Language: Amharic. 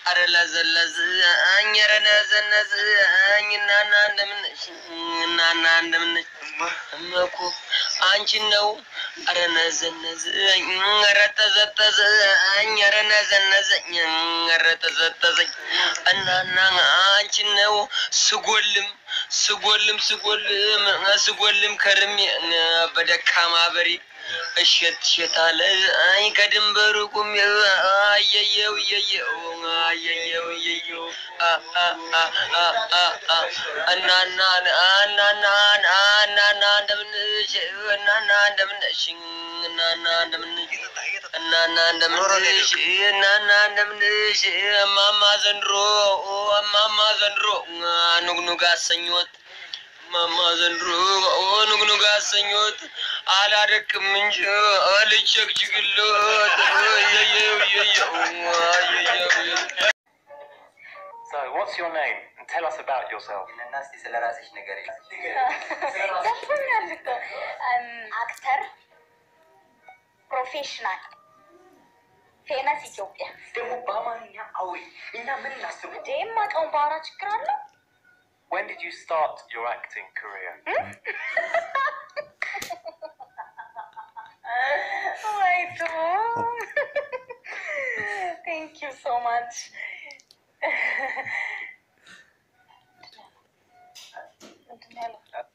አረ ለዘለዝኝ ኧረ ነዘነዝኝ እናና እንደምነሽ እናና እንደምነሽ እመኩ አንቺን ነው ኧረ ነዘነዝኝ ኧረ ተዘተዘኝ ኧረ ነዘነዘኝ ኧረ ተዘተዘኝ እናና አንቺን ነው ስጎልም ስጎልም ስጎልም ስጎልም ከርሜ በደካማ በሬ እሸት እሸት አለ አይ ከድንበሩ ቁሜ አየየው እየየው አየየው እየየው እናና እናና እናና እንደምንሽ እናና እንደምንሽ እናና እንደምንሽ እናና እንደምንሽ እናና እንደምንሽ እማማ ዘንድሮ እማማ ዘንድሮ ኑግኑግ አሰኞት እማማ ዘንድሮ ኑግኑግ አሰኞት አላደክም እንጂ አልቸግችግሎት እየየው እየየው አየየው So, what's your name? And tell us about yourself. እና እስቲ ስለ ራስሽ ነገር ገብቶኛል እኮ እም፣ አክተር፣ ፕሮፌሽናል፣ ፌመስ ኢትዮጵያ። ደግሞ በአማርኛ አውሪ። እኛ ምን እናስቡ? እንዴ የማውቀውን ባወራ ችግር አለው? When did you start your acting career? ወይ ቶም ቴንክ ዩ ሶ ማች ምንድን ነው ያለው?